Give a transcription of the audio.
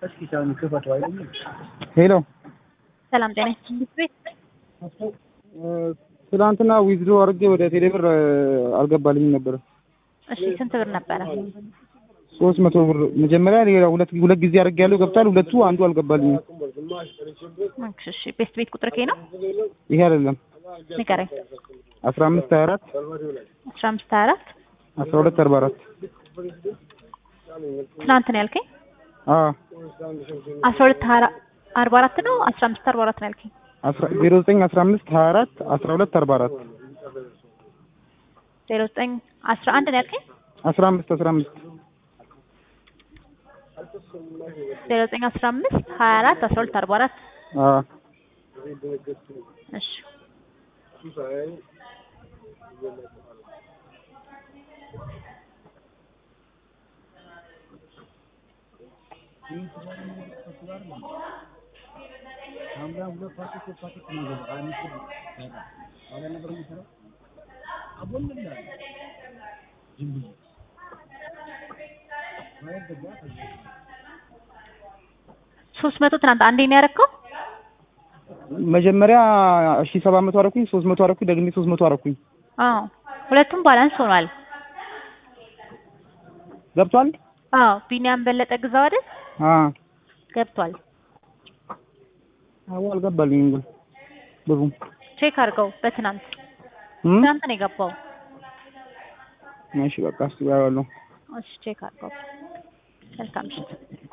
ሄሎ ሰላም ጤና ቤት ትናንትና ዊዝድሮ አድርጌ ወደ ቴሌብር አልገባልኝም ነበር። እሺ ስንት ብር ነበረ? ሶስት መቶ ብር መጀመሪያ ሌላ ሁለት ሁለት ጊዜ አድርጌ ያለው ገብቷል። ሁለቱ አንዱ አልገባልኝም። እሺ ቤት ቤት ቁጥር ከይ ነው ይሄ አይደለም ንገረኝ። አስራ አምስት ሀያ አራት አስራ አምስት ሀያ አራት አስራ ሁለት አርባ አራት ትናንት ነው ያልከኝ? አዎ አስራ ሁለት አርባ አራት ነው አስራ አምስት አርባ አራት ነው ያልከኝ? ዜሮ ዘጠኝ አስራ አምስት ሀያ አራት አስራ ሁለት አርባ አራት ዜሮ ዘጠኝ አስራ አንድ ነው ያልከኝ? አስራ አምስት አስራ አምስት ዜሮ ዘጠኝ አስራ አምስት ሀያ አራት አስራ ሁለት አርባ አራት አዎ እሺ ሶስት መቶ ትናንት አንዴ ነው ያደረከው? መጀመሪያ እሺ ሰባት መቶ አደረኩኝ፣ ሶስት መቶ አደረኩኝ፣ ደግሜ ሶስት መቶ አደረኩኝ። አዎ ሁለቱም ባላንስ ሆኗል። ገብቷል? አዎ ቢኒያም በለጠ ግዛው አይደል? አዎ ገብቷል። አዎ አልገባልኝም ግን ብሩም ቼክ አድርገው በትናንት እም? ትናንት ነው የገባው። እሺ በቃ እሱ ያለው እሺ ቼክ አድርገው። መልካም ምሽት።